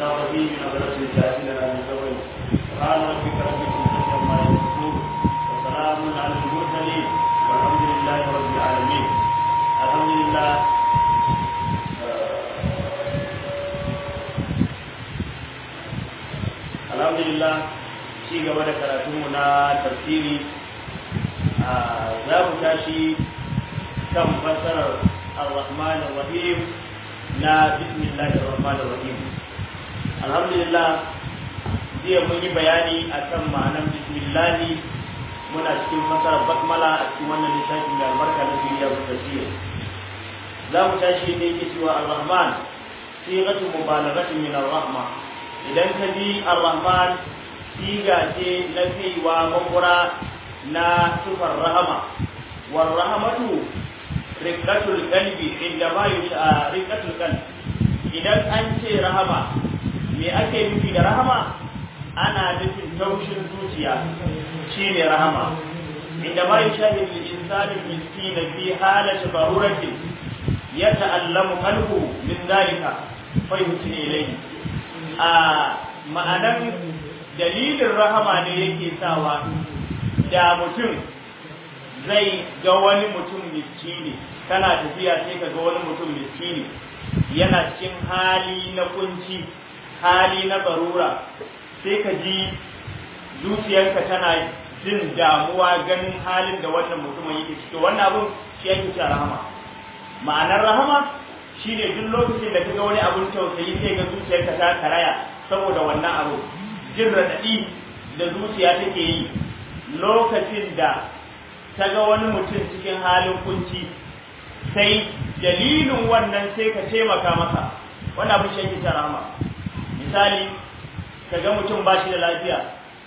الرحيم من أبرز الجاهلين من سوء سبحان ربك رب العزة عما يصفون وسلام على المرسلين والحمد لله رب العالمين الحمد لله الحمد لله ci gaba da karatunmu na tafsiri za mu tashi kan fassarar ar-rahman ar-rahim na bismillahir rahmanir rahim alhamdulillah jiya mun yi bayani akan ma'anar bismillah muna cikin fassarar basmala a cikin wannan littafi mai albarka na duniya da tafsir za mu tashi ne yake cewa ar-rahman sighatu mubalaghatin min ar-rahma idan ka bi ar-rahman siga ce na kaiwa makura na sufar rahama war rahamatu riqatul qalbi inda ma yusha riqatul qalbi idan an ce rahama me ake nufi da rahama ana nufin taushin zuciya shine rahama inda ma yusha bil insani miskin fi halati daruratin yata'allamu qalbu min dalika fa yuhsinu ilayhi a ma'anan dalilin rahama ne yake sawa da mutum zai ga wani mutum miskini kana tafiya sai ka ga wani mutum miskini yana cikin hali na kunci hali na barura sai ka ji zuciyarka tana jin damuwa ganin halin da wannan mutumin yake ciki wannan abun shi yake cewa rahama ma'anar rahama shine duk lokacin da ka ga wani abun tausayi sai ga zuciyarka ta karaya saboda wannan abu jin raɗaɗi da zuciya take yi lokacin da ta ga wani mutum cikin halin kunci sai dalilin wannan sai ka taimaka masa wannan abin shi yake rahama misali ka ga mutum ba shi da lafiya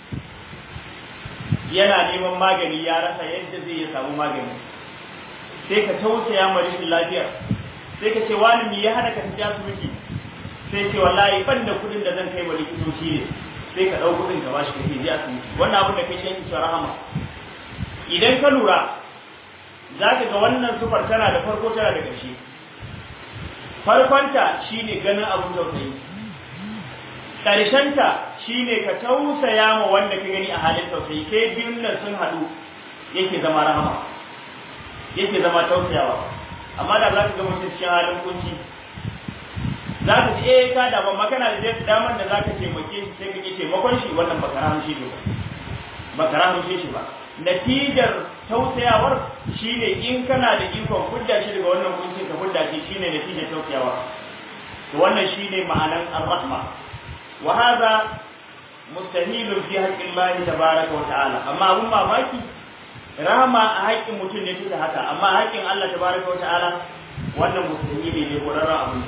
yana neman magani ya rasa yadda zai ya samu magani sai ka tausaya ma rashin lafiyar sai ka ce wani me ya hana ka tafi asibiti sai ce wallahi ban da kuɗin da zan kai wa likitoci ne sai ka ɗau kuɗin ka bashi kake je asibiti wannan abin da kai shi ake rahama idan ka lura za ka ga wannan sufar tana da farko tana da ƙarshe farkonta shine ganin abin tausayi ƙarshenta shine ka tausaya ma wanda ka gani a halin tausayi kai biyun nan sun haɗu yake zama rahama yake zama tausayawa amma da za ka ga mutum cikin halin kunci za ka ce eh ka da ban kana da damar da za ka taimake shi sai ka ke taimakon shi wannan baka rahamshe shi ba baka rahamshe shi ba natijar tausayawar shine in kana da ikon hudda shi daga wannan kuncin ka hudda shi shine natijar tausayawa to wannan shine ma'anan ar-rahma wa hadha mustahilun fi haqqi Allah tabaaraka wa ta'ala amma abun mamaki rahama a haƙƙin mutum ne take haka amma haƙƙin Allah tabaaraka wa ta'ala wannan mustahili ne ko abu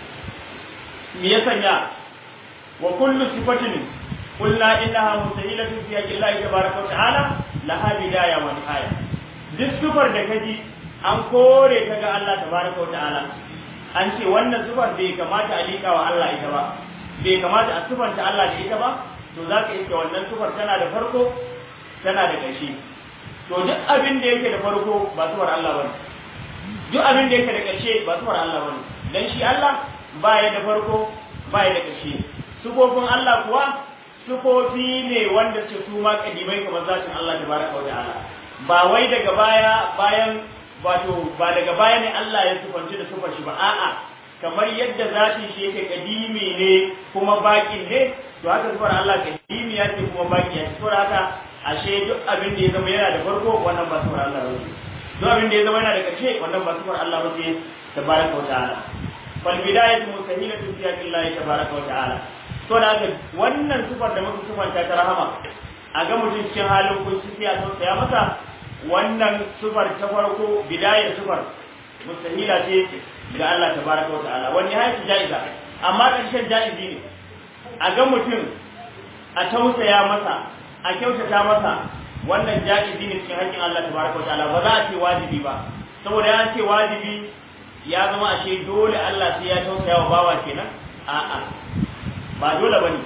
me ya sanya wa kullu sifatin qulna innaha mustahilatun fi haqqi Allah tabaaraka wa ta'ala laha bidaya wa nihaya duk sifar da kaji an kore ta ga Allah tabaaraka wa ta'ala an ce wannan sifar bai kamata a liƙa wa Allah ita ba bai kamata a sifanta Allah da ita ba to zaka iske wannan sifar tana da farko tana da ƙarshe to duk abin da yake da farko ba sifar Allah bane duk abin da yake da ƙarshe ba sifar Allah bane dan shi Allah ba ya da farko ba ya da ƙarshe sufofin Allah kuwa sufofi ne wanda ce su ma kadimai kamar zatin Allah tabaraka wa ta'ala ba wai daga baya bayan wato ba daga baya ne Allah ya sufanci da sufar shi ba a'a kamar yadda zatin shi yake kadimi ne kuma bakin ne to haka sufar Allah kadimi ya ce kuma baki ya ce sufar haka ashe duk abin da ya zama yana da farko wannan ba sufar Allah ba duk abin da ya zama yana da ƙarshe wannan ba sufar Allah ba ce tabaraka wa ta'ala falbidayatu mustahilatu fi haqillahi tabaraka wa ta'ala to da haka wannan sifar da muka sifanta ta rahama a ga mutum cikin halin kunci sai a tausaya masa wannan sifar ta farko bidayar sifar mustahila ce ga Allah tabaraka wa ta'ala wani hayatu jaiza amma karshen jaizi ne a ga mutum a tausaya masa a kyautata masa wannan jaizi ne cikin haƙƙin Allah tabaraka wa ta'ala ba za a ce wajibi ba saboda ya ce wajibi ya zama ashe dole Allah sai ya tausaya wa bawa kenan a'a ba dole bane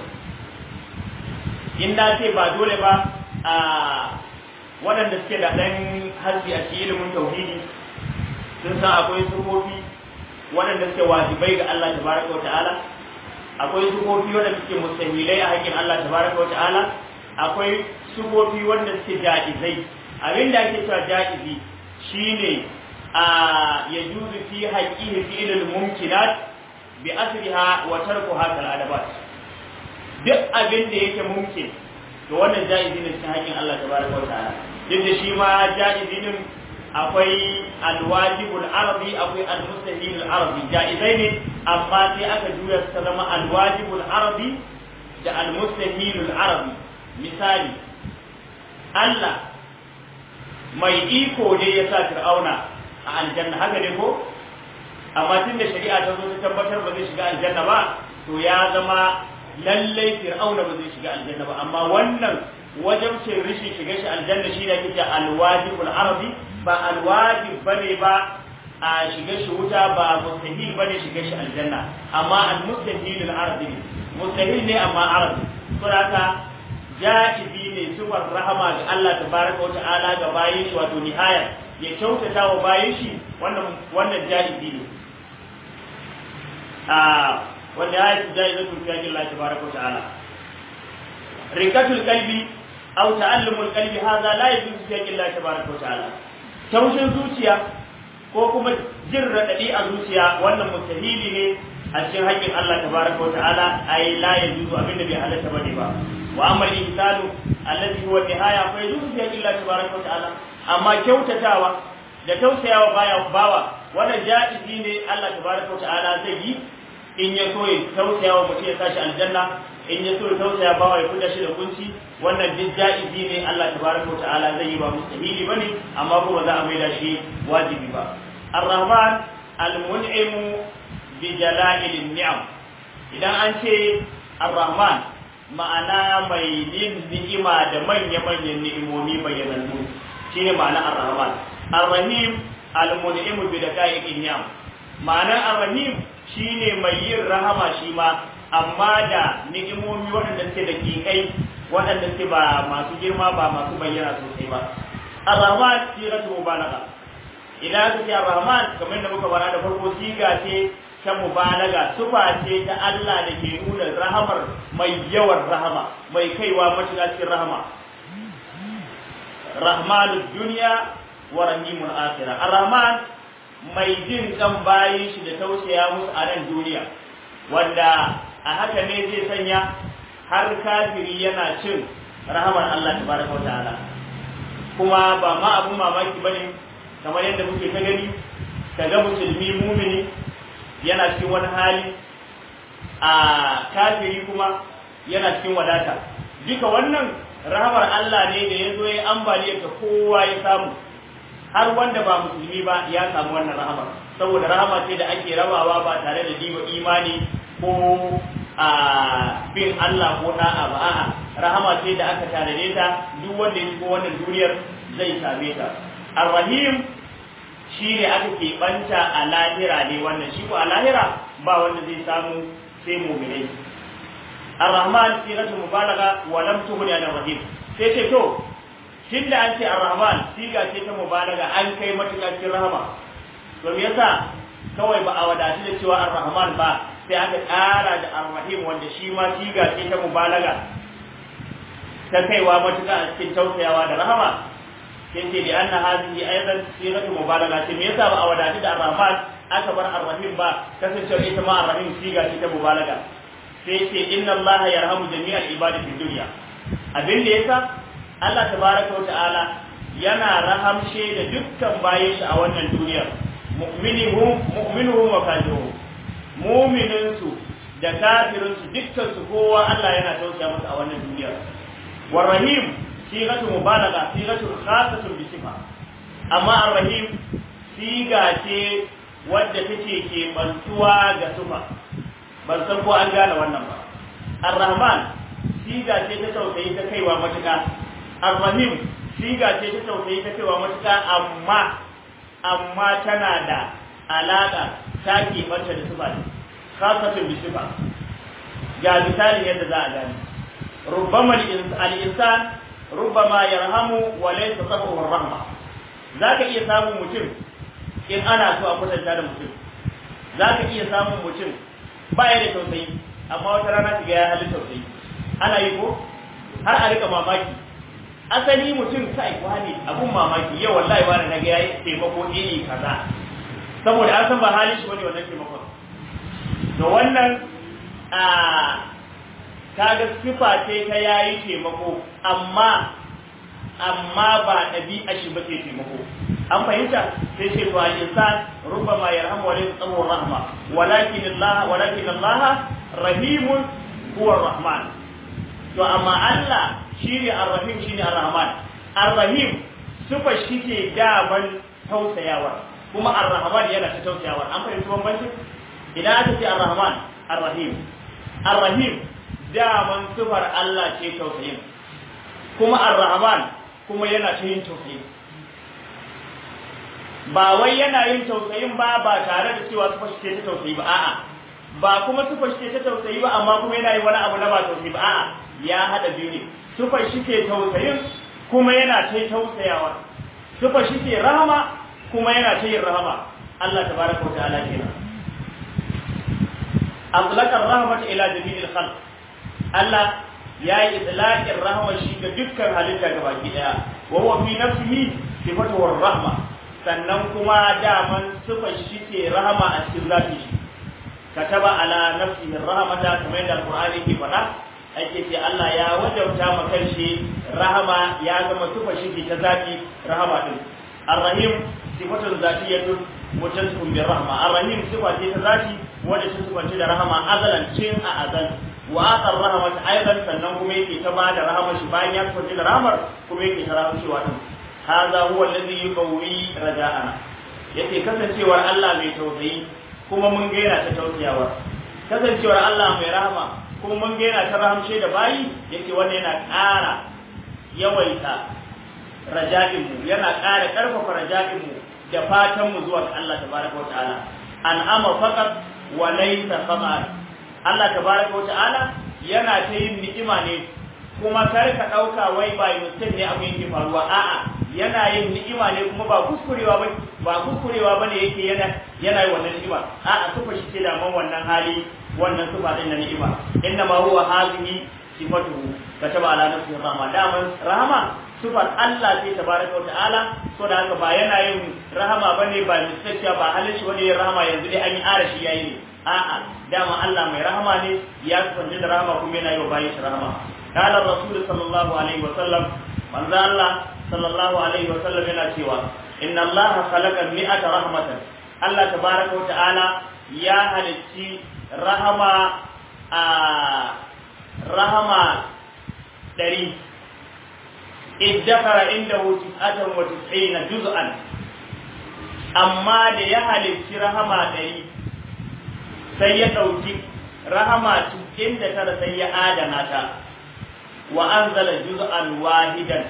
in na ce ba dole ba a waɗanda suke da ɗan harshe a cikin ilimin tauhidi sun san akwai sufofi waɗanda suke wajibai ga Allah tabaraka wa ta'ala akwai sufofi wanda suke mustahilai a haƙƙin Allah tabaraka wa ta'ala akwai sufofi wanda suke jaizai abin da ake cewa jaizi shine a yajuzu fi haqqihi fi'lul mumkinat bi asriha wa tarkuha kal adabat duk abin da yake mumkin to wannan jaizi ne cikin haƙƙin Allah tabaraka wa ta'ala duk da shi ma jaizi din akwai alwajibul arabi akwai almustahilul arabi jaizai ne amma sai aka juya ta zama alwajibul arabi da almustahilul arabi misali Allah mai iko ne ya sa fir'auna a aljanna haka ne ko amma tun da shari'a ta zo ta tabbatar ba zai shiga aljanna ba to ya zama lallai fir'auna ba zai shiga aljanna ba amma wannan wajen ce rishin shiga shi aljanna shi ne ake cewa alwajibul arabi ba alwajib bane ba a shiga shi wuta ba mustahil bane shiga shi aljanna amma almustahil al-arabi mustahil ne amma arabi saboda ja'izi ne sifar rahama ga Allah tabaraka wa ta'ala ga bayin shi wato nihaya ya kyautata wa bayin shi wannan wannan ja'izi ne a wanda ya yi ja'izatu fi Allah tabaraka wa ta'ala rikatul qalbi aw ta'allumul qalbi hadha la yajuzu fi Allah tabaraka wa ta'ala taushin zuciya ko kuma jin raɗaɗi a zuciya wannan mustahili ne a cikin haƙƙin Allah tabaraka wa ta'ala ai la yajuzu abinda bai halatta bane ba wa amma al-insanu alladhi huwa nihaya fa yajuzu fi haqqi Allah tabaraka wa ta'ala amma kyautatawa da tausayawa baya bawa wannan ja'izi ne Allah tabaraka wa ta'ala zai yi in ya so ya tausayawa mutum ya tashi aljanna in ya so ya tausaya bawa ya fita shi da kunci wannan duk ja'izi ne Allah tabaraka wa ta'ala zai yi ba mustahili bane amma kuma za a maida shi wajibi ba ar-rahman al-mun'im bi jala'il ni'am idan an ce ar-rahman ma'ana mai yin ni'ima da manya-manyan ni'imomi bayyanannu shine ma'ana ar-rahman ar-rahim al-mun'im bi daqa'iqin ni'am ma'ana ar-rahim shine mai yin rahama shi ma amma da ni'imomi waɗanda suke da kikai waɗanda suke ba masu girma ba masu bayyana sosai ba ar-rahman siratu mubalagha idan aka ce ar-rahman kamar da muka fara da farko siga ce ta mubalaga sufa ce ta Allah da ke nuna rahamar mai yawan rahama mai kaiwa matuƙa cikin rahama rahmanud duniya wa rahimul akhirah ar-rahman mai jin kan bayin shi da tausaya musu a nan duniya wanda a haka ne zai sanya har kafiri yana cin rahamar Allah tabaraka wa ta'ala kuma ba ma abun mamaki bane kamar yadda muke ta gani kaga musulmi mumini yana cikin wani hali a kafiri kuma yana cikin wadata duka wannan rahamar Allah ne da ya zo ya ambaliyar ta kowa ya samu har wanda ba musulmi ba ya samu wannan rahamar saboda rahama ce da ake rabawa ba tare da diba imani ko a bin Allah ko da'a ba a'a rahama ce da aka tanade ta duk wanda ya shigo wannan duniyar zai same ta ar-rahim shi ne aka keɓanta a lahira ne wannan shi ko a lahira ba wanda zai samu sai mu'minai ar-rahman siratu mubalaga wa lam tughni an rahim sai ce to tunda an ce ar-rahman siga ce ta mubalaga an kai matuƙa cikin rahama to me yasa kawai ba a wadatu da cewa ar-rahman ba sai aka ƙara da ar-rahim wanda shi ma siga ce ta mubalaga ta kaiwa matuƙa a cikin tausayawa da rahama sai ce da anna hadhihi aidan sigatu mubalaga ce me yasa ba a wadatu da ar-rahman aka bar ar-rahim ba kasancewa ita ma ar-rahim siga ce ta mubalaga sai ce inna allaha yarhamu jami'al ibadi fid dunya abin da yasa Allah tabaraka wa ta'ala yana rahamshe da dukkan bayan shi a wannan duniyar mu'minuhum mu'minuhum wa kafiruhum mu'minunsu da kafirinsu dukkan su kowa Allah yana tausaya masa a wannan duniyar warrahim sigatu mubalaga sigatu khasatun bi sifa amma arrahim siga ce wadda take ke bantuwa ga sufa ban san ko an gane wannan ba arrahman siga ce ta tausayi ta kaiwa matuƙa arrahim siga ce ta tausayi ta kaiwa matuƙa amma amma tana da alaƙa ta keɓanta da sufa ne khasatun bi sifa ga misalin yadda za a gane rubbama al-insan rubbama yarhamu wa laysa sabahu rahma zaka iya samun mutum in ana so a kwatanta da mutum zaka iya samun mutum baya da tausayi amma wata rana kiga ya halin tausayi ana yi ko har a rika mamaki asali mutum kai wani abun mamaki yau wallahi wani na ga yayi taimako iri kaza saboda an san ba halin shi bane wannan taimakon to wannan a kaga sifa ce ta yayi taimako amma amma ba ɗabi'a shi ba ce taimako an fahimta sai ce to al-insan rubbama yarhamu wa laysa tsawo rahma walakin Allah walakin Allah rahimun huwa rahman to amma Allah shine ar-rahim shine ar-rahman ar-rahim sufa shike daban tausayawa kuma ar-rahman yana ta tausayawa an fahimci bambanci idan aka ce ar-rahman ar-rahim ar-rahim daman sufar Allah ce tausayin kuma ar-rahman kuma yana ta yin tausayin ba wai yana yin tausayin ba ba tare da cewa su fashe ta tausayi ba a'a ba kuma su fashe ta tausayi ba amma kuma yana yin wani abu na ba tausayi ba a'a ya hada biyu ne su fashe ke tausayin kuma yana ta tausayawa su fashe ke rahama kuma yana ta yin rahama Allah tabaraka wa ta'ala kenan atlaqar rahmat ila jami'il khalq Allah ya yi itlaqin rahama shi ga dukkan halitta gabaki daya wa huwa fi nafsihi sifatu rahma sannan kuma daman sifar shi ke rahama a cikin zafi shi kataba ala nafsihi rahmata kamar yadda alqur'ani ke faɗa ake ce Allah ya wajauta ma kanshi rahama ya zama sifar shi ke ta zafi rahama din arrahim sifatun zatiyatun mutasifun bi rahma arrahim sifa ce ta zati wanda ta sifanci da rahama azalan cin a azal wa aqar rahmat aidan sannan kuma yake ta bada rahama shi bayan ya sifanci da rahamar kuma yake ta rahama shi din هذا هو الذي يقوي رجاءنا yake kasancewar Allah mai tausayi kuma mun gaina ta tausayawa kasancewar Allah mai rahama kuma mun gaina ta rahamshe da bayi yake wanda yana ƙara yawaita raja'in mu yana ƙara ƙarfafa raja'in mu da fatan mu zuwa ga Allah tabaraka wata'ala an'ama faqat wa laysa faqat Allah tabaraka wata'ala yana ta yin ni'ima ne kuma kar ka ɗauka wai ba mutum ne abin yake faruwa a'a yana yin ni'ima ne kuma ba kuskurewa ba ba kuskurewa bane yake yana yana yi wannan ni'ima a'a sufa shi ce da man wannan hali wannan sufa din na ni'ima inna ma huwa hazihi sifatuhu kataba ala nafsihi rahma daman rahama sufar Allah ce tabaraka wa ta'ala so da haka ba yana yin rahama bane ba mistake ba halin shi wani yin rahama yanzu dai an yi arashi yayi ne a'a dama Allah mai rahama ne ya kwanje da rahama kuma yana yi wa bayin shi rahama قال الرسول صلى الله عليه وسلم من ذا الله صلى الله عليه وسلم yana cewa inna Allah khalaqa mi'ata rahmatan Allah tabaraka wa ta'ala ya halicci rahama a rahama dari iddakara indahu tis'atan wa tis'ina juz'an amma da ya halicci rahama dari sai ya dauki rahama cikin da tara sai ya adana ta wa anzala juz'an wahidan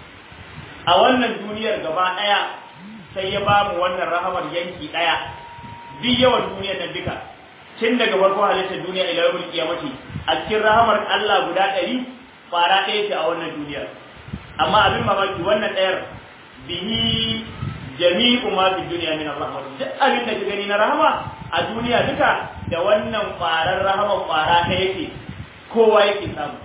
a wannan duniyar gaba daya sai ya bamu wannan rahamar yanki daya duk yawan duniyar nan duka tun daga farko halittar duniya ila yawmul qiyamati a cikin rahamar Allah guda 100 fara ɗaya ce a wannan duniyar amma abin mamaki wannan ɗayar bihi jami'u ma fi duniya min rahmat duk abin da ka gani na rahama a duniya duka da wannan farar rahama fara ɗaya yake kowa yake samu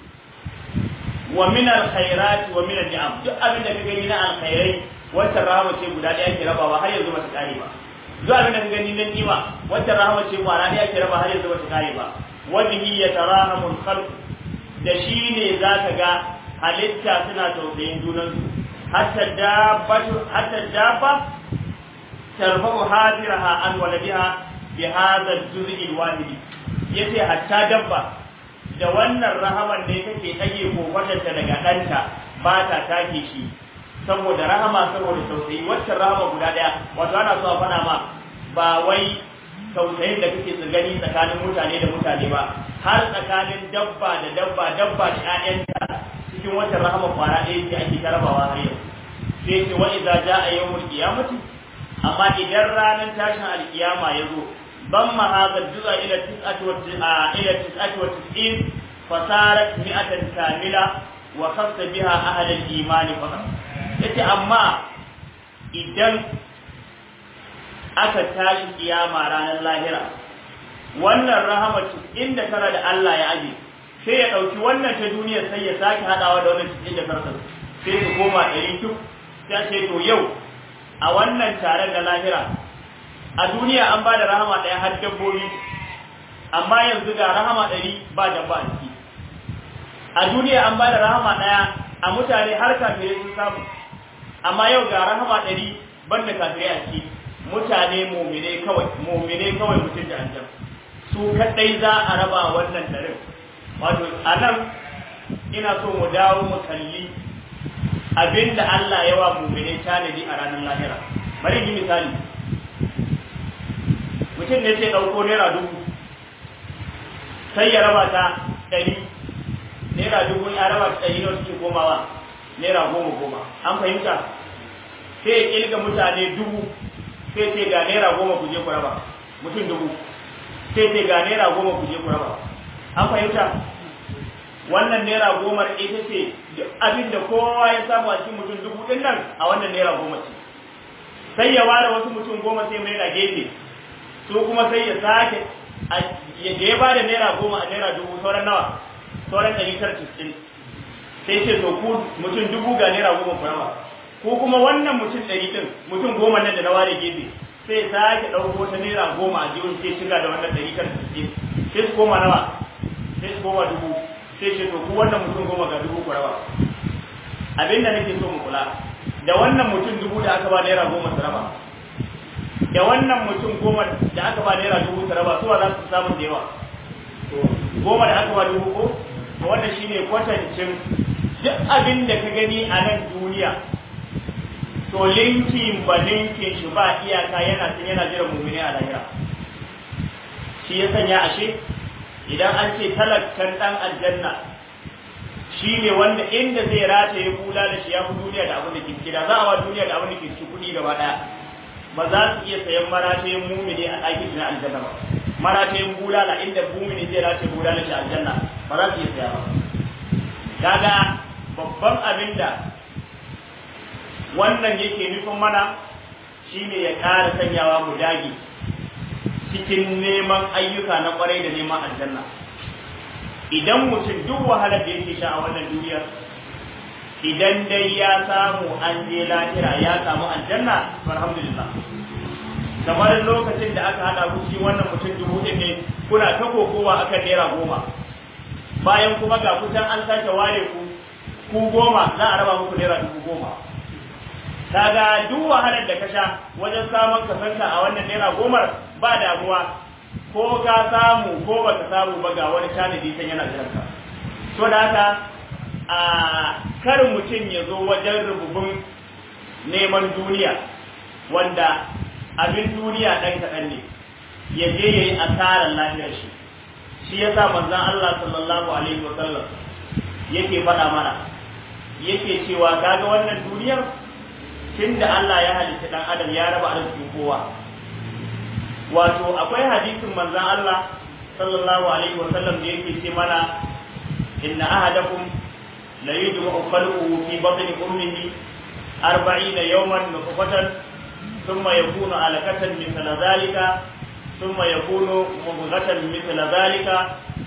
wa min alkhairat wa min alni'am duk abin da ka gani na alkhairai wata rahama ce guda ɗaya ke rabawa har yanzu bata kare ba duk abin da ka gani na ni'ima wata rahama ce kwara ɗaya ke raba har yanzu bata kare ba wa bihi yatarahamu alkhalq da shi ne zaka ga halitta suna tausayin junansu hatta dabbatu hatta dabba tarfa'u hadiraha an waladiha bi hadha al-juz'i al-wahid yace hatta dabba da wannan rahaman ne take ɗage kofatarta daga ɗanta ba ta take shi saboda rahama saboda tausayi waccan rahama guda ɗaya wato ana so a faɗa ma ba wai tausayin da kake gani tsakanin mutane da mutane ba har tsakanin dabba da dabba dabba da ƴaƴanta cikin waccan rahama kwara ɗaya ce ake tarabawa har yau sai ce wa idza jaa yawmul qiyamati amma idan ranar tashin alkiyama ya zo ضم هذا الجزء إلى تسعة إلى تسعة وتسعين فصارت مئة كاملة وخص بها أهل الإيمان فقط. yace amma idan aka tashi kiyama ranar lahira wannan rahama inda tara da Allah ya aje sai ya ɗauki wannan ta duniya sai ya sake haɗawa da wannan cikin da sarsa sai su koma ɗari tuk sai ce to yau a wannan taron da lahira a duniya an ba da rahama ɗaya har dabbobi amma yanzu ga rahama ɗari ba dabba a ciki a duniya an ba da rahama ɗaya a mutane har kafirai sun samu amma yau ga rahama ɗari banda kafirai a ciki mutane mumine kawai mumine kawai mutum da aljan su kaɗai za a raba wannan ɗarin wato a nan ina so mu dawo mu kalli abinda Allah ya wa mumine tanadi a ranar lahira bari yi misali mutum ne sai ɗauko naira dubu sai ya raba ta ɗari naira dubu ya raba ta ɗari nawa suke komawa naira goma goma an fahimta sai ya ƙilga mutane dubu sai ce ga naira goma ku je ku raba mutum dubu sai ce ga naira goma ku je ku raba an fahimta wannan naira goma ita ce duk abin da kowa ya samu a cikin mutum dubu ɗin nan a wannan naira goma ce sai ya ware wasu mutum goma sai mai da gefe su kuma sai ya sake ya ya ba da naira goma a naira dubu sauran nawa sauran ɗari tara cikin sai ce to ku mutum dubu ga naira goma ku raba ko kuma wannan mutum ɗari ɗin mutum goma nan da na ware gefe sai sake ɗauko wata naira goma a jihun sai shiga da wannan ɗari tara cikin sai su koma nawa sai su koma dubu sai ce to ku wannan mutum goma ga dubu ku raba abinda nake so mu kula da wannan mutum dubu da aka ba naira goma su raba da wannan mutum goma da aka ba naira dubu su raba suwa za su samu da yawa goma da aka ba dubu ko to wannan shine kwatancin duk abin da ka gani a nan duniya to linkin ba linkin shi ba iyaka yana tun yana jiran mumini a lahira shi ya sanya ashe idan an ce talakkan dan aljanna shi ne wanda inda zai rataye kula da shi ya fi duniya da abin da ke gida za a wa duniya da abin da ke cikin kuɗi gaba ɗaya ba za su iya sayan maratayin mumini a ɗakin shi na aljanna ba maratayin bulala inda mumini zai rataye bulala shi aljanna ba za su iya saya ba kaga babban abin da wannan yake nufin mana shine ya ƙara sanyawa mu dage cikin neman ayyuka na kwarai da neman aljanna idan mutum duk wahalar da yake sha a wannan duniyar idan dai ya samu an je lahira ya samu aljanna alhamdulillah kamar lokacin da aka hada ku shi wannan mutum dubu ɗin ne kuna ta kokowa akan naira goma bayan kuma ga kusan an sake ware ku ku goma za a raba muku naira dubu goma kaga duk wahalar da ka sha wajen samun kasanta a wannan naira gomar ba damuwa ko ka samu ko baka samu ba ga wani tanadi can yana jiran ka to da haka a kar mutum ya zo wajen rububin neman duniya wanda abin duniya ɗan kaɗan ne ya je ya yi asarar lafiyar shi shi ya sa manzan Allah sallallahu alaihi wa sallam yake faɗa mana yake cewa kaga wannan duniyar tunda Allah ya halitta ɗan adam ya raba arzikin kowa wato akwai hadisin manzan Allah sallallahu alaihi wa sallam da yake ce mana inna ahadakum la yujma'u khalquhu fi batni ummihi 40 yawman nutfatan thumma yakunu alaqatan mithla dhalika thumma yakunu mudghatan mithla dhalika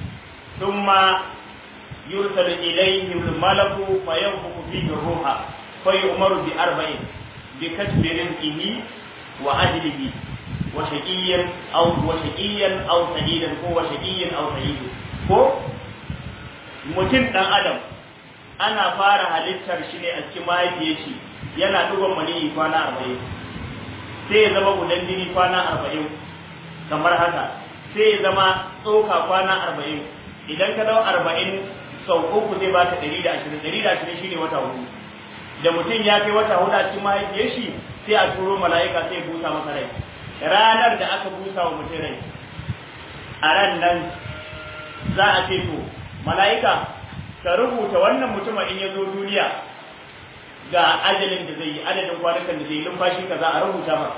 thumma yursalu ilayhi al-malaku fayanfukhu fihi ar-ruha fayu'maru bi arba'in bi katbi rizqihi wa ajlihi وشقيا أو وشقيا أو سعيدا هو وشقيا أو سعيد ko mutum ɗan adam ana fara halittar shi ne a cikin mahaifiyar shi yana duban maniyi kwana arba'in sai ya zama gudan jini kwana arba'in kamar haka sai ya zama tsoka kwana arba'in idan ka dau arba'in sau uku zai baka ɗari da ashirin ɗari da ashirin shine wata hudu da mutum ya kai wata hudu a cikin mahaifiyar shi sai a turo mala'ika sai ya busa masa rai ranar da aka busa wa mutum rai a ran nan za a ce to mala'ika ka rubuta wannan mutumin in ya zo duniya ga ajalin da zai yi adadin kwanukan da zai yi numfashi ka za a rubuta ba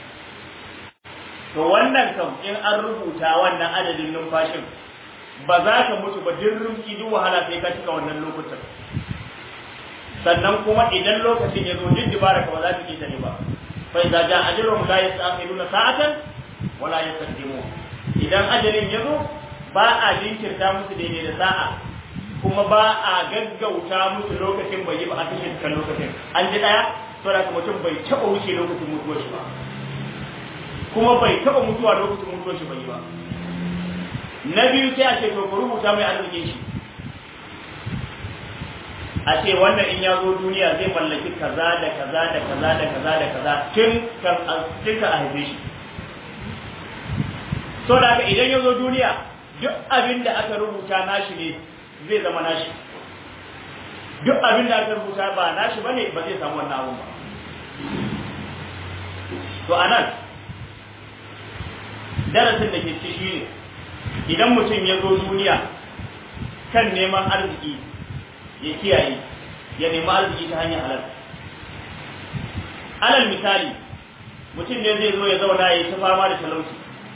to wannan kam in an rubuta wannan adadin numfashin ba za ka mutu ba duk rumki duk wahala sai ka cika wannan lokutan sannan kuma idan lokacin ya zo duk dibara ka ba za ta ne ba فإذا جاء أجلهم لا يستأخرون ساعة ولا يستقدمون idan ajalin ya zo ba a jinkirta musu daidai da sa'a kuma ba a gaggauta musu lokacin bai yi ba a kashe kan lokacin an ji daya saboda ka mutum bai taba wuce lokacin mutuwar shi ba kuma bai taba mutuwa lokacin mutuwar shi bai yi ba na biyu sai a ce to ku rubuta mai arzikin shi a ce wannan in ya zo duniya zai mallaki kaza da kaza da kaza da kaza da kaza tun kan tun ka a haife shi so da haka idan ya zo duniya duk abin da aka rubuta nashi ne zai zama nashi duk abin da aka rubuta ba nashi bane ba zai samu wannan abun ba to anan darasin da ke ci shi ne idan mutum ya zo duniya kan neman arziki ya kiyaye ya nemi arziki ta hanyar halal alal misali mutum ne zai zo ya zauna ya yi ta fama da talauci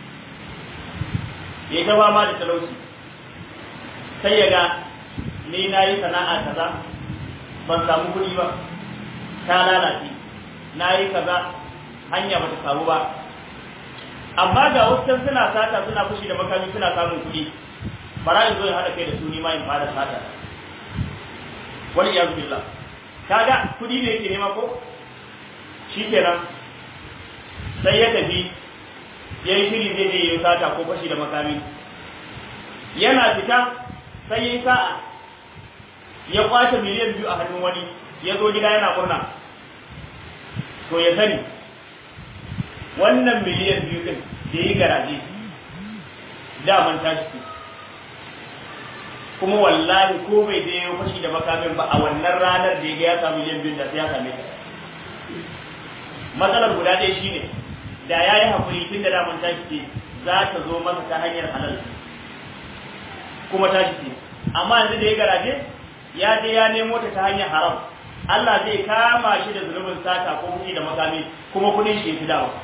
ya yi ta fama da talauci sai ya ga ni na yi sana'a kaza ban samu kuɗi ba ta lalace na yi kaza hanya ba ta samu ba amma ga wasu suna sata suna fushi da makami suna samun kuɗi bara in zo ya haɗa kai da su ni ma in fara sata wal iyaz billah kaga kuɗi ne yake nema ko shikenan sai ya tafi yayi shiri zai je yi sata ko fashi da makami yana fita sai yayi sa'a ya kwace miliyan biyu a hannun wani ya zo gida yana murna to ya sani wannan miliyan biyu din da yi garaje daman tashi kuma wallahi ko bai je ya fashi da makamin ba a wannan ranar da ya ga ya samu miliyan biyu da sai ya same ta matsalar guda ɗaya shine da ya yi haƙuri tun da daman tashi ce za ta zo masa ta hanyar halal kuma tashi ce amma yanzu da ya garaje ya je ya nemo ta ta hanyar haram Allah zai kama shi da zunubin sata ko kuɗi da makami kuma kuɗin shi ya fi dawa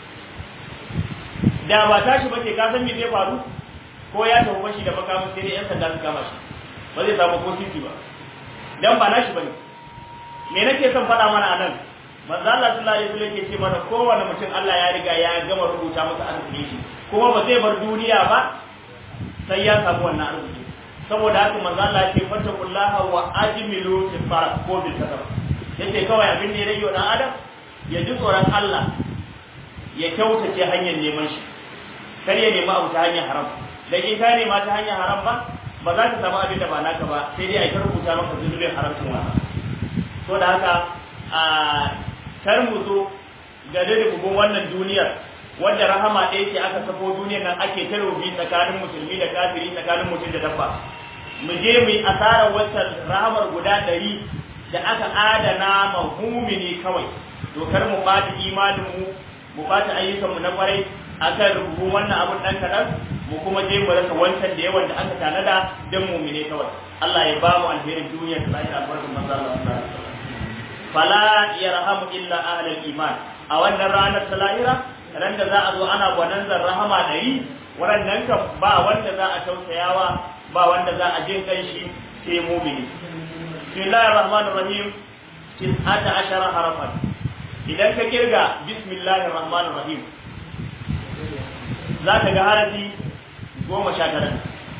da ba tashi ba ke ka san me zai faru ko ya tafi bashi da makamin sai dai yan sanda su kama shi ba zai samu ko sisi ba dan ba nashi bane me nake son faɗa mana anan manzo Allah sallallahu alaihi wasallam yake ce mana kowane mutum Allah ya riga ya gama rubuta masa arziki shi kuma ba zai bar duniya ba sai ya samu wannan arziki saboda haka manzo Allah ya ce fattakullaha wa ajmilu fil farq ko bil kasab yace kawai abin da ya rage wa dan adam ya ji tsoron Allah ya kyautace hanyar neman shi kar ya nemi abu ta hanyar haram da in ka nema ta hanyar haram ba ba za ka samu abin da ba naka ba sai dai a ta rubuta maka zunubin haramcin wannan to da haka a kar mu zo ga rububin wannan duniyar wanda rahama ɗaya ce aka sako duniyar nan ake ta rubi tsakanin musulmi da kafiri tsakanin mutum da dabba mu je mu yi asarar wata rahamar guda ɗari da aka adana ma mumini kawai to kar mu ɓata imanin mu mu ɓata ayyukanmu na kwarai akan rubutu wannan abun ɗan kaɗan mu kuma je mu rasa wancan da yawan da aka tanada don mumine kawai Allah ya ba mu alherin duniya da lahira albarkun manzo Allah sallallahu alaihi wasallam fala yarhamu illa ahlul iman a wannan ranar ta lahira ran da za a zo ana gwananzar rahama ɗari waɗannan kan ba wanda za a tausayawa ba wanda za a jin kanshi sai mumini bismillahir rahmanir rahim tis'ata ashara harafan idan ka kirga bismillahir rahmanir rahim za ka ga harafi goma sha tara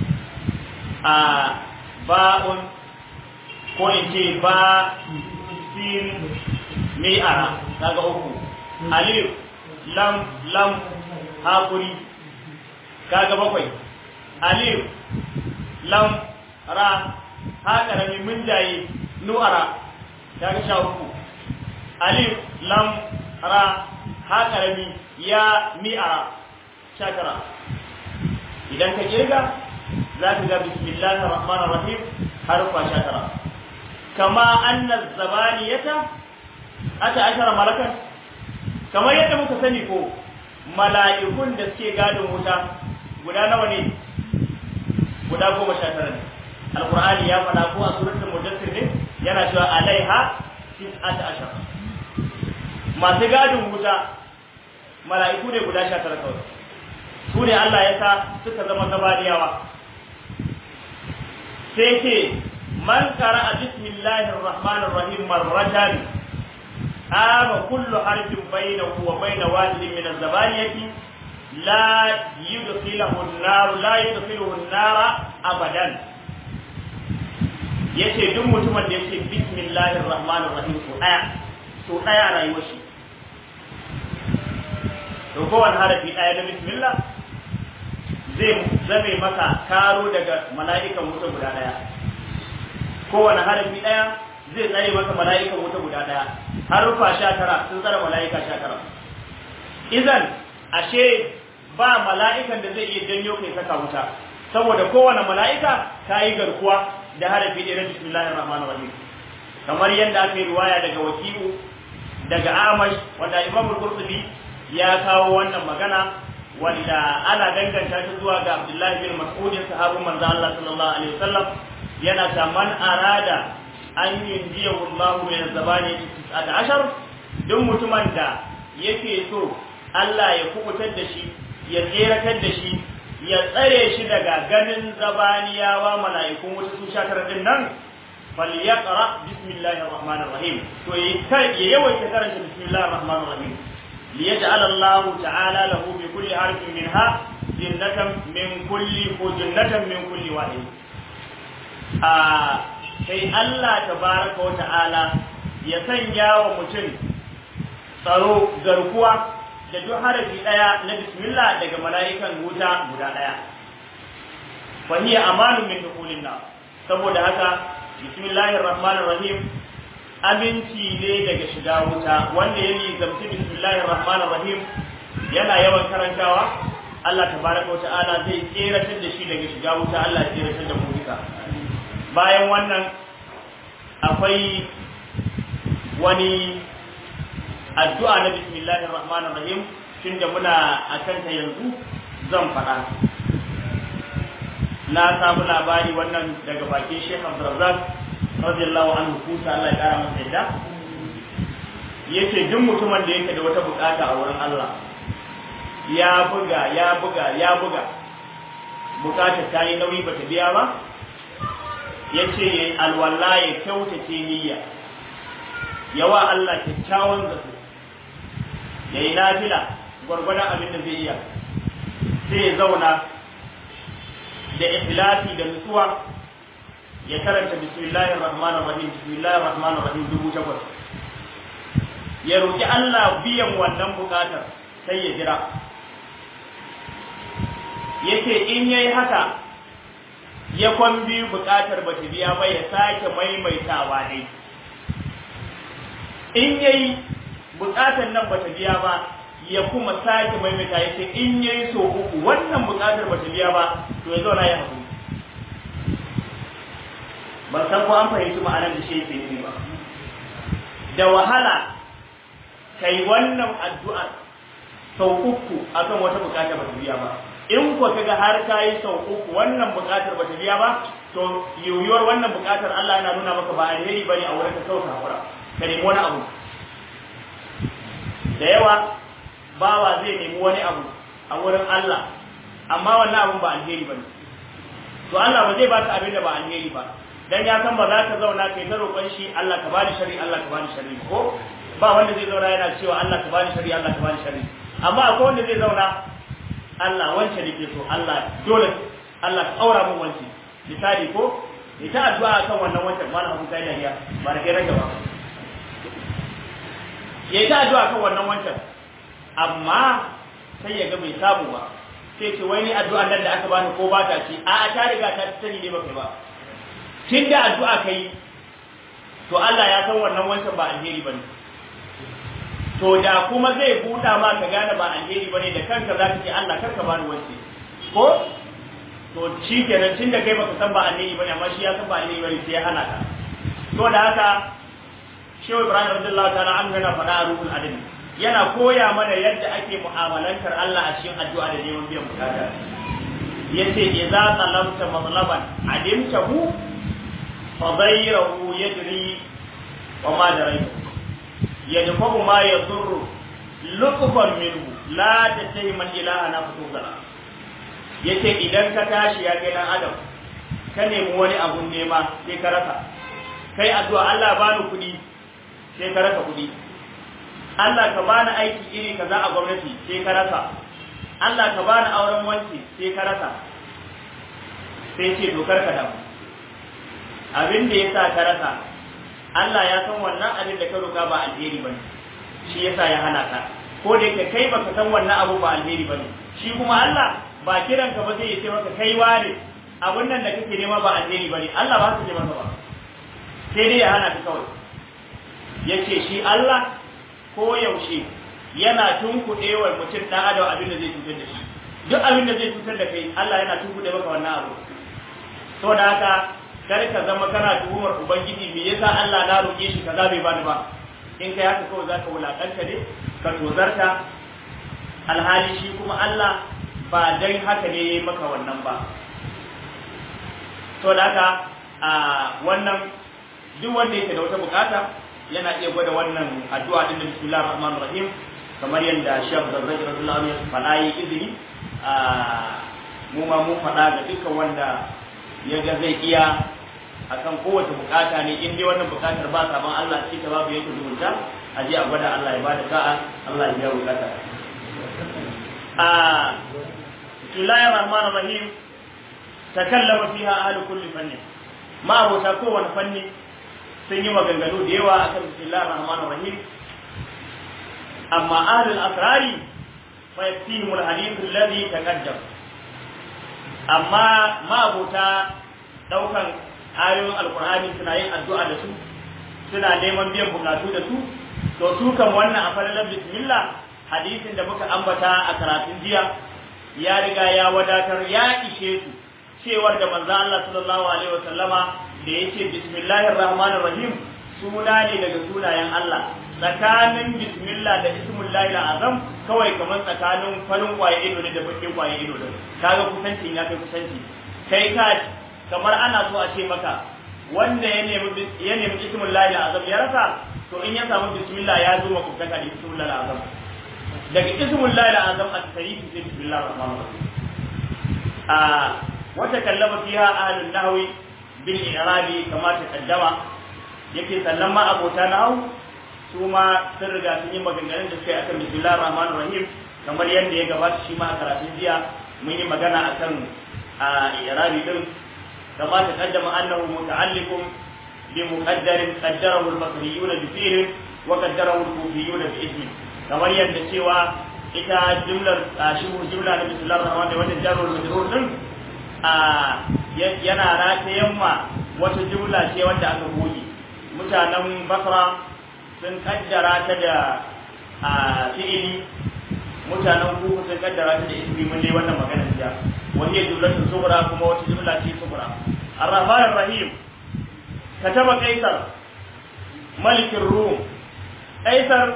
a ba'un ko in ce ba sin mi'ara kaga uku alif lam lam hakuri kaga bakwai alif lam ra haka rami mun jaye nu'ara kaga sha uku alif lam ra haka rami ya mi'ara sha tara idan ka kirga za ka ga bismillahir rahmanir rahim harfa sha tara kama anna zabaniyata ata ashara malakan kamar yadda muka sani ko mala'ikun da suke gadin wuta guda nawa ne guda goma sha tara ne alqur'ani ya faɗa ko a suratul mudaththir ne yana cewa alaiha tis'ata ashara masu gadin wuta mala'iku ne guda sha tara kawai su ne Allah ya sa suka zama zabaniyawa sai ce man qara'a bismillahir rahmanir rahim marratan ama kullu harfin bainahu wa bain wahidin min az-zabaniyati la yudkhiluhu an-nar la yudkhiluhu an-nar abadan yace duk mutumin da yake bismillahir rahmanir rahim so daya so daya a rayuwar shi to kowane harafi daya na bismillah zai zame maka karo daga mala'ikan wuta guda daya kowane harafi daya zai tsare maka mala'ikan wuta guda daya harufa sha tara sun tsara mala'ika sha tara idan ashe ba mala'ikan da zai iya janyo kai saka wuta saboda kowane mala'ika ka yi garkuwa da harafi ɗaya na bismillahir rahmanir rahim kamar yadda aka yi riwaya daga wakilu daga amash wanda imam al-qurtubi ya kawo wannan magana wanda ana danganta shi zuwa ga abdullahi bin mas'ud sahabin manzo Allah sallallahu alaihi wasallam yana ta man arada an yunjiyahu Allah min zabani 19 duk mutumin da yake so Allah ya kubutar da shi ya tseratar da shi ya tsare shi daga ganin zabaniyawa mala'ikun wuta su sha tara din nan falyaqra bismillahir rahmanir rahim to ya yawaita karanta bismillahir rahmanir rahim liyaj'al Allah ta'ala lahu bi kulli harfin minha jannatan min kulli ko jannatan min kulli wahid a sai Allah tabaraka wa ta'ala ya sanya wa mutum tsaro garkuwa da duk harafi daya na bismillah daga mala'ikan wuta guda daya fa hiya amanu min dukhulin nar saboda haka bismillahir rahmanir rahim aminci ne daga shiga wuta wanda yake zamci bismillahir rahmanir rahim yana yawan karantawa Allah tabaraka wata'ala zai tseratar da shi daga shiga wuta Allah ya tseratar da mu duka bayan wannan akwai wani addu'a na bismillahir rahmanir rahim tunda muna akan ta yanzu zan faɗa na samu labari wannan daga bakin Sheikh Abdurrazzaq radiyallahu anhu kusa Allah ya kara masa yadda yace duk mutumin da yake da wata bukata a wurin Allah ya buga ya buga ya buga bukatar ta yi nauyi bata biya ba yace yayi alwala ya kyautace niyya yawa Allah kyakkyawan zato yayi nafila gwargwadon abin da zai iya sai ya zauna da ikhlasi da nutsuwa ya karanta bismillahir rahmanir rahim bismillahir rahmanir rahim dubu takwas ya roki Allah biyan wannan bukatar sai ya jira yake in yayi haka ya kwan biyu bukatar ba ta biya ba ya sake maimaitawa dai in yayi bukatar nan ba ta biya ba ya kuma sake maimaita ya ce in yayi so uku wannan bukatar ba ta biya ba to ya zauna ya haƙuri ban san ko an fahimci ma'anar da shi yake yi ba da wahala kai wannan addu'ar sau uku akan wata bukata ba ta biya ba in ko kaga har kai sau uku wannan bukatar ba ta biya ba to yiwuwar wannan bukatar Allah yana nuna maka ba alheri bane a wurin ka sauka hakura ka nemi wani abu da yawa bawa zai nemi wani abu a wurin Allah amma wannan abun ba alheri bane to Allah ba zai baka abin da ba alheri ba dan ya san ba za ka zauna kai ta roƙon shi Allah ka bani shari Allah ka bani shari ko ba wanda zai zauna yana cewa Allah ka bani shari Allah ka bani shari amma akwai wanda zai zauna Allah wance nake so Allah dole Allah ka aura min wance misali ko ita addu'a kan wannan wancan mana abu kai dariya ba da kai rage ba ya ta addu'a kan wannan wancan amma sai ya ga bai samu ba sai ce wai ni addu'a nan da aka bani ko ba ta ci a ta riga ta sani ne ba kai ba tun da addu'a kai to Allah ya san wannan wancan ba alheri bane to da kuma zai buɗa ma ka gane ba alheri bane da kanka za ka ce Allah kar ka bani wance ko to shi kenan tun da kai baka san ba alheri bane amma shi ya san ba alheri bane sai ya hana ka to da haka Shehu Ibrahim radiyallahu ta'ala an yana faɗa a ruhul adabi yana koya mana yadda ake mu'amalantar Allah a cikin addu'a da neman biyan bukata yace idza talabta matlaban adimtahu فضيره يجري وما دريت يدفع ما يضر لطفا منه لا تتهم الاله انا فتوزنا yace idan ka tashi ya kai dan adam ka nemi wani abun nema sai ka rasa kai addu'a Allah bani kuɗi sai ka rasa kuɗi Allah ka bani aiki iri kaza a gwamnati sai ka rasa Allah ka bani auren wanki sai ka rasa sai ce dokar ka damu abin da yasa ka rasa Allah ya san wannan abin da ka roka ba alheri bane shi yasa ya hana ka ko da yake kai baka san wannan abu ba alheri bane shi kuma Allah ba kiran ka ba zai ce maka kai ware abun nan da kake nema ba alheri bane Allah ba su ce maka ba sai dai ya hana ka kawai yace shi Allah ko yaushe yana tunkuɗe wa mutum ɗan adam abin da zai cutar da shi duk abin da zai cutar da kai Allah yana tunkuɗe maka wannan abu to da haka kar ka zama kana tuhumar ubangiji me yasa Allah na roƙe shi kaza bai bani ba in kai haka kawai zaka wulakanta ne ka tozarta alhali shi kuma Allah ba dan haka ne yayi maka wannan ba to da haka a wannan duk wanda yake da wata bukata yana iya gwada wannan addu'a din da bismillahir rahmanir rahim kamar yadda Sheikh Zazzaki radiyallahu anhu ya faɗa yi izini a mu ma mun faɗa ga dukkan wanda ya ga zai iya akan kowace bukata ne in dai wannan bukatar ba saban Allah ce ta babu yake zumunta a je a gwada Allah ya bada sa'a Allah ya biya bukata a bismillahir rahmanir rahim takallama fiha ahlu kulli fanni ma abota kowane fanni sun yi maganganu da yawa akan bismillahir rahmanir rahim amma ahlul asrari fa yaktihim alhadith alladhi taqaddam amma ma abota daukan ayoyin alqur'ani suna yin addu'a da su suna neman biyan bukatu da su to su kan wannan a falalar bismillah hadisin da muka ambata a karatun jiya ya riga ya wadatar ya ishe su cewar da manzo Allah sallallahu alaihi wasallama da yace bismillahir rahmanir rahim suna ne daga sunayen Allah tsakanin bismillah da ismullahi azam kawai kamar tsakanin farin kwaye ido ne da bakin kwaye ido da kaga kusanci ya kai kusanci kai ka kamar ana so a ce maka wanda ya nemi ya nemi ismullahi azam ya rasa to in ya samu bismillah ya zo makwabtaka da ismullahi azam daga ismullahi azam a tarihi sai bismillahir rahmanir rahim a wata kallama fiha ahlun nahwi bil i'rabi kama taqaddama yake sannan ma abota nahwu su ma sun riga sun yi maganganun da suka yi akan bismillahir rahmanir rahim kamar yadda ya gabata shi ma a karatun jiya mun yi magana akan a i'rabi din kama taqaddama annahu muta'alliqun bi muqaddarin qaddarahu al-basriyuna bi fi'lin wa qaddarahu al-kufiyuna bi ismin kamar yadda cewa ita jumlar shi jumla na bismillahir rahmanir rahim wannan jarrul majrur din yana ratayen ma wata jumla ce wanda aka goge mutanen basra sun kaddara ta da fi'ili mutanen kuku sun kaddara ta da ismi mun dai wannan magana jiya wani ya jumlatun sugura kuma wata jumla ce sugura ar-rahman ar-rahim kataba kaisar malikin rum kaisar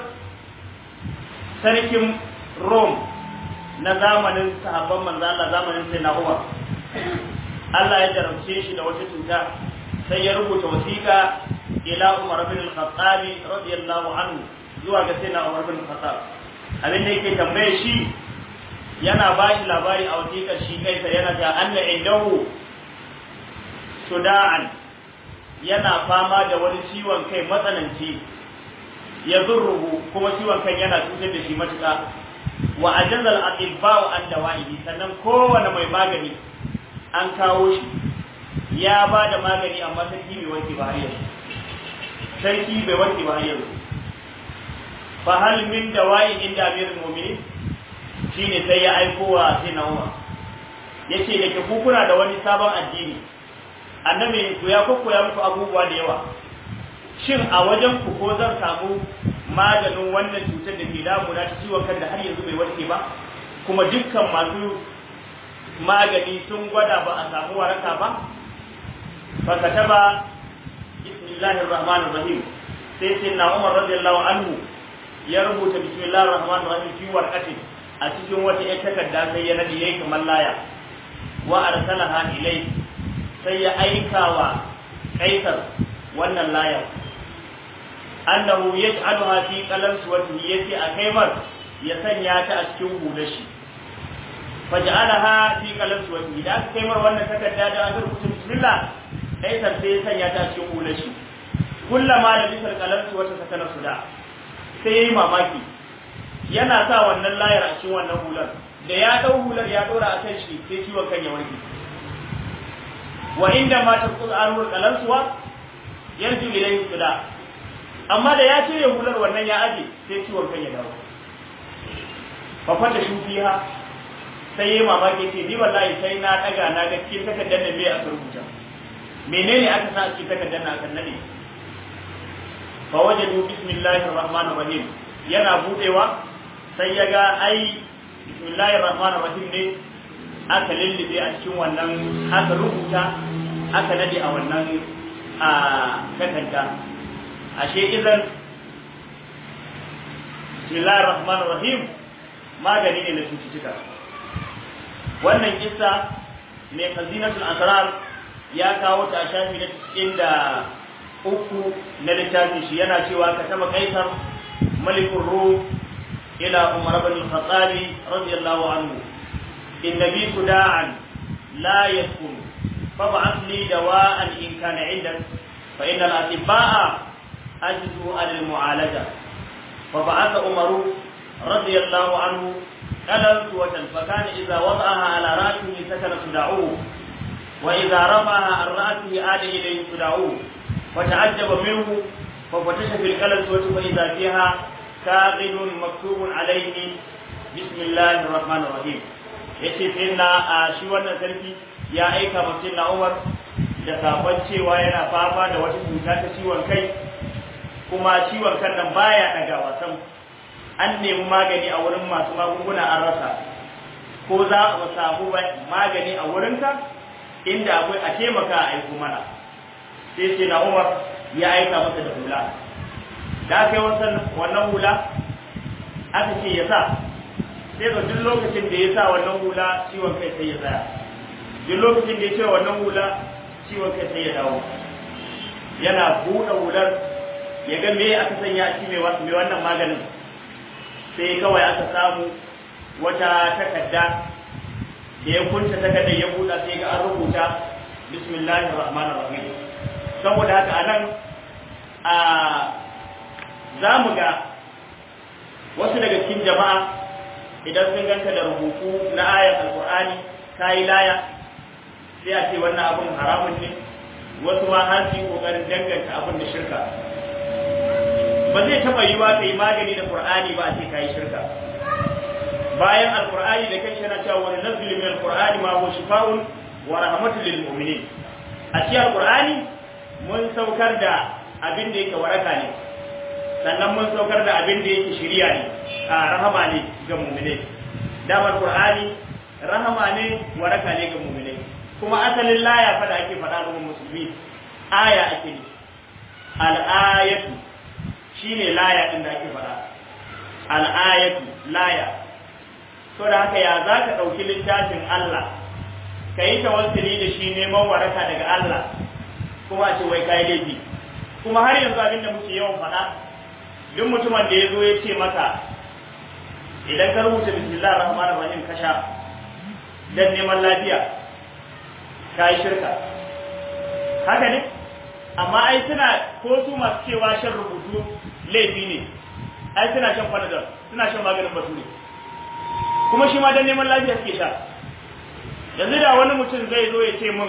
sarkin rum na zamanin sahabban manzo Allah zamanin sai na Umar Allah ya jarabce shi da wata cuta sai ya rubuta wasiƙa ila Umar bin al-Khattab radiyallahu anhu zuwa ga sayyidina Umar bin al-Khattab abin da yake tambaye shi yana ba shi labari a wasiƙar shi kai sai yana ta anna indahu suda'an yana fama da wani ciwon kai matsananci ya zurruhu kuma ciwon kai yana cutar da shi matuƙa wa ajazal atibba'u an dawa'ihi sannan kowane mai magani an kawo shi ya ba da magani amma sarki bai wanke ba har yanzu sarki bai wanke ba har yanzu fa hal min dawa'i inda amirul mu'minin shine sai ya aiko wa sai na Umar yace da ke ku kuna da wani sabon addini annabi ku ya kokkoya muku abubuwa da yawa shin a wajen ku ko zan samu maganin wannan cutar da ke damuna ta ciwon kan da har yanzu bai warke ba kuma dukkan masu magani sun gwada ba a samu waraka ba fa kataba bismillahir rahmanir rahim sai sai na Umar radiyallahu anhu ya rubuta bismillahir rahmanir rahim fi warqati a cikin wata ƴar takarda sai ya nadi yayi kamar laya wa arsalaha ilai sai ya aika wa kaisar wannan layar annahu yaj'aluha fi qalam suwatihi yace a kaimar ya sanya ta a cikin hulashi faj'alaha fi qalam suwatihi da aka kaimar wannan takarda da aka rubuta bismillah kaisar sai ya sanya ta a cikin hulashi kullama da bisal qalam suwata sakana suda sai yayi mamaki yana sa wannan layar a cikin wannan hular da ya dau hular ya dora a kan shi sai ciwon kan ya warke wa inda ma taqul arur qalansuwa yarju ilayhi suda amma da ya cire hular wannan ya aje sai ciwon kan ya dawo fa fata shufiha sai yayi mamaki ce ni wallahi sai na daga na ga cikin takardar da me aka rubuta menene aka sa cikin takardar na akan nade fa wajadu bismillahir rahmanir rahim yana budewa sai ya ga ai bismillahir rahmanir rahim ne aka lullube a cikin wannan aka rubuta aka nade a wannan a takarda ashe idan bismillahir rahmanir rahim magani ne na cututtuka wannan kissa mai khazinatul asrar ya kawo ta a shafi na cikin da uku na littafin shi yana cewa ka taba kaisar malikul rum ila umar ibn al-khattab radiyallahu anhu inna bi suda'an la yakun fab'ath li dawa'an in kana 'indak fa inna al-atibba'a ajzu al-mu'alaja فبعث عمر رضي الله عنه قلنسوة فكان إذا وضعها على رأسه سكن صداعوه وإذا رفعها عن رأسه عاد إليه صداعوه فتعجب منه ففتش في القلنسوة فإذا فيها كاغد مكتوب عليه بسم الله الرحمن الرحيم yace sai na a shi wannan sarki ya aika mutum na Umar da sabon cewa yana fama da wata cuta ta ciwon kai kuma ciwon kan nan baya daga wasan an nemi magani a wurin masu magunguna an rasa ko za a samu magani a wurinka inda akwai a taimaka a aiko mana sai ce na umar ya aika masa da hula da aka yi wannan hula aka ce ya sa sai ga duk lokacin da ya sa wannan hula ciwon kai sai ya tsaya duk lokacin da ya ce wannan hula ciwon kai sai ya dawo yana buɗe hular ya ga me aka sanya a cikin mai wannan maganin sai kawai aka samu wata takarda da ya kunta takardar ya buɗa sai ga an rubuta bismillahir rahmanir rahim saboda haka anan a za mu ga wasu daga cikin jama'a idan sun ganta da rubutu na ayar alqur'ani kai laya sai a ce wannan abun haramun ne wasu ma har su yi kokarin danganta abin da shirka ba zai taba yi wa kai magani da Qur'ani ba a ce kai shirka bayan alqur'ani da kai yana cewa wa nazzil min alqur'ani ma huwa shifaa'un wa rahmatun lil mu'minin a cikin alqur'ani mun saukar da abin da yake waraka ne sannan mun saukar da abin da yake shiriya ne a rahama ne ga mu'minai damar qur'ani rahama ne waraka ne ga mu'minai kuma asalin laya fa da ake faɗa ga musulmi aya ake ne al-ayatu shine laya din da ake faɗa al-ayatu laya to da haka ya zaka dauki littafin Allah kai tawassuli da shi neman waraka daga Allah kuma a ce wai kai laifi kuma har yanzu abin da muke yawan faɗa duk mutumin da ya zo ya ce maka idan ka rubuta bismillahir rahmanir rahim ka sha dan neman lafiya kai shirka haka ne amma ai suna ko su masu cewa shan rubutu laifi ne ai suna shan panadol suna shan maganin bature kuma shi ma dan neman lafiya suke sha yanzu da wani mutum zai zo ya ce min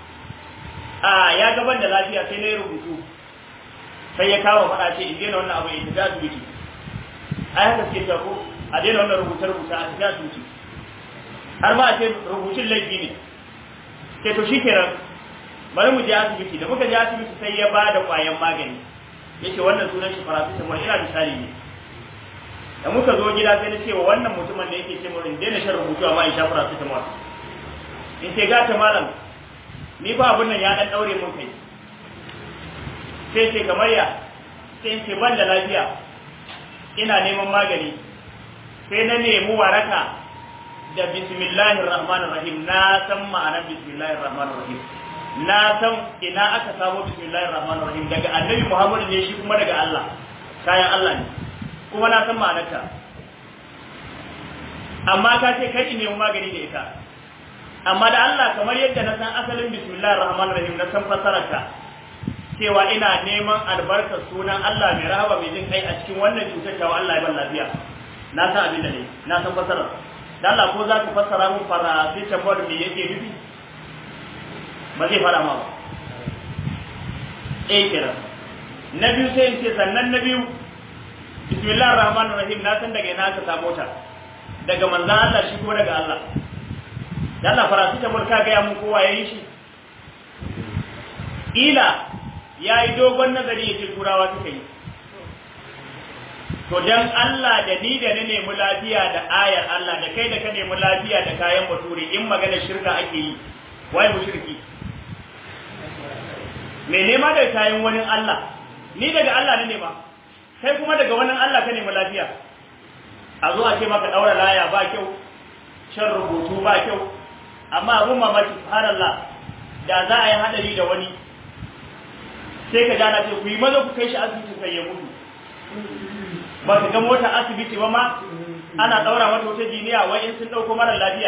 a ya gaban da lafiya sai na yi rubutu sai ya kawo faɗa ce in daina wannan abu ya tafi asibiti ai haka suke cewa ko a daina wannan rubuce rubuce a tafi asibiti har ma a ce rubutun laifi ne sai to shi kenan bari mu je asibiti da muka je asibiti sai ya ba da ƙwayan magani yace wannan sunan shi paracetamol ina misali ne da muka zo gida sai na ce wa wannan mutumin da yake ce mu in daina shan rubutu amma in sha paracetamol in ce ga ta malam ni ba abun nan ya dan daure mun kai sai ce kamar ya sai in ce ban da lafiya ina neman magani sai na nemi waraka da bismillahir rahmanir rahim na san ma'anar bismillahir rahmanir rahim na san ina aka samu bismillahir rahmanir rahim daga annabi Muhammad ne shi kuma daga Allah kayan Allah ne kuma na san ma'anarta amma ka ce kai ne magani da ita amma da Allah kamar yadda na san asalin bismillahir rahmanir rahim na san fasararta cewa ina neman albarkar sunan Allah mai rahama mai jin kai a cikin wannan cutar ta Allah ya ban lafiya na san abin da ne na san fasarar Allah ko za ka fassara mun paracetamol me yake nufi ba zai fara ma ba eh kira na biyu sai in ce sannan na biyu bismillahir rahmanir rahim na san daga ina ka samu ta daga manzon Allah shi ko daga Allah da Allah paracetamol ka ga ya mun kowa yayi shi ila yayi dogon nazari yace turawa suka yi to dan Allah da ni da ni nemi lafiya da ayar Allah da kai da ka nemi lafiya da kayan bature in magana shirka ake yi wai mushriki me nema da kayan wani Allah ni daga Allah ne nema kai kuma daga wani Allah ka nemi lafiya a zo a ce maka daura laya ba kyau shan rubutu ba kyau amma abun mamaki subhanallah da za a yi hadari da wani sai ka gana ce ku yi maza ku kai shi asibiti sai ya mutu ba ka ga mota asibiti ba ma ana daura mata wata jiniya wai in sun dauko mara lafiya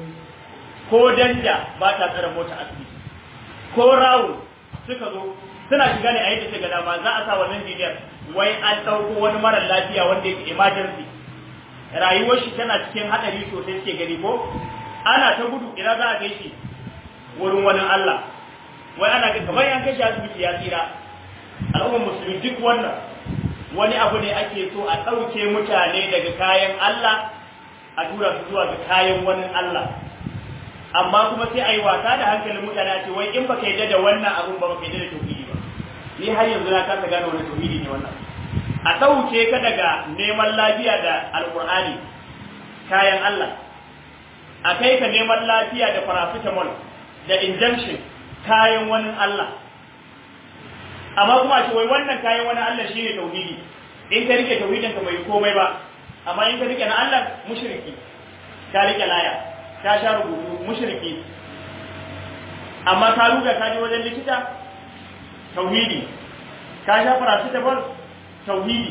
ko danja ba ta tsara mota asibiti ko rawu suka zo suna shiga ne a yadda suka dama za a sa wannan jiniyar wai an dauko wani mara lafiya wanda yake emergency rayuwar shi tana cikin hadari sosai suke gani ko ana ta gudu ina za a kai shi wurin wani Allah wai ana ga kamar yan kashi asibiti ya tsira al'ummar musulmi duk wannan wani abu ne ake so a ɗauke mutane daga kayan Allah a tura su zuwa ga kayan wani Allah amma kuma sai a yi wasa da hankalin mutane a ce wai in baka yadda da wannan abun ba baka yadda da tauhidi ba ni har yanzu na kasa gane wani tauhidi ne wannan a ɗauke ka daga neman lafiya da alƙur'ani kayan Allah a kai ka neman lafiya da paracetamol da injection kayan wani Allah amma kuma a ce wai wannan kayan wani Allah shine tauhidi in ka rike tauhidin ka bai komai ba amma in ka rike na Allah mushriki ka rike laya ka sha rubutu mushriki amma ka ruga ka je wajen likita tauhidi ka sha paracetamol tauhidi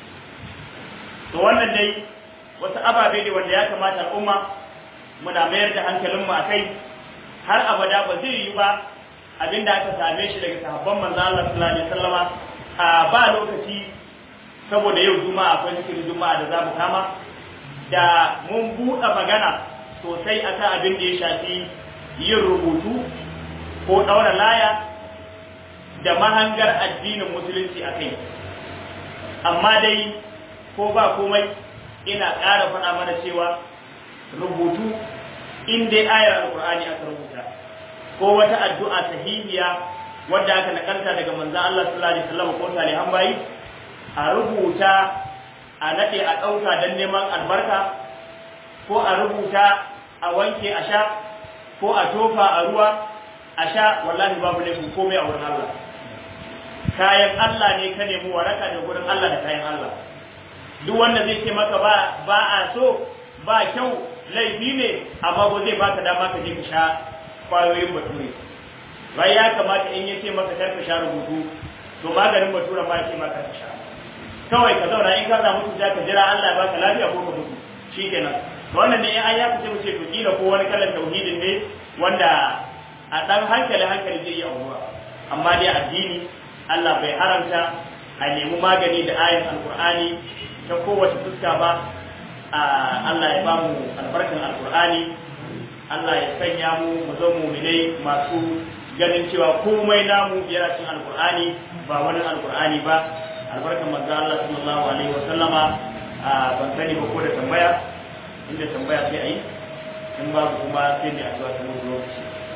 to wannan dai wasu ababe ne wanda ya kamata al'umma muna mayar da hankalinmu a kai har abada ba zai yi ba abinda aka same shi daga sahabban manzo Allah sallallahu alaihi wasallama a ba lokaci saboda yau juma'a akwai zikirin juma'a da za mu kama da mun buɗe magana sosai akan abin da ya shafi yin rubutu ko ɗaura laya da mahangar addinin musulunci a kai amma dai ko ba komai ina ƙara faɗa mana cewa rubutu in dai ayar alƙur'ani aka rubuta ko wata addu'a sahihiya wadda aka nakalta daga manzon Allah sallallahu alaihi wasallam ko salihan bayi a rubuta a nade a dauka dan neman albarka ko a rubuta a wanke a sha ko a tofa a ruwa a sha wallahi babu laifin komai a wurin Allah kayan Allah ne ka nemi waraka da gurin Allah da kayan Allah duk wanda zai ce maka ba ba a so ba kyau laifi ne amma ba zai baka dama ka je ka sha kwayoyin bature bai ya kamata in yace maka kar ka sha rubutu to maganin bature ma yace maka ka sha kawai ka zauna in ka samu cuta ka jira Allah ya baka lafiya ko ka mutu shikenan to wannan ne ai ya fice mu ce to kila ko wani kalan tauhidin ne wanda a dan hankali hankali zai iya auruwa amma dai addini Allah bai haramta a nemi magani da ayin alkur'ani ta kowace fuska ba Allah ya bamu albarkan alkur'ani Allah ya sanya mu mu zo mu'minai masu ganin cewa komai namu yana cikin alkur'ani ba wani alkur'ani ba albarkan manzo Allah sallallahu alaihi wa sallama ban sani ba ko da tambaya inda tambaya sai ayi in babu kuma sai mai addu'a ta mu lokaci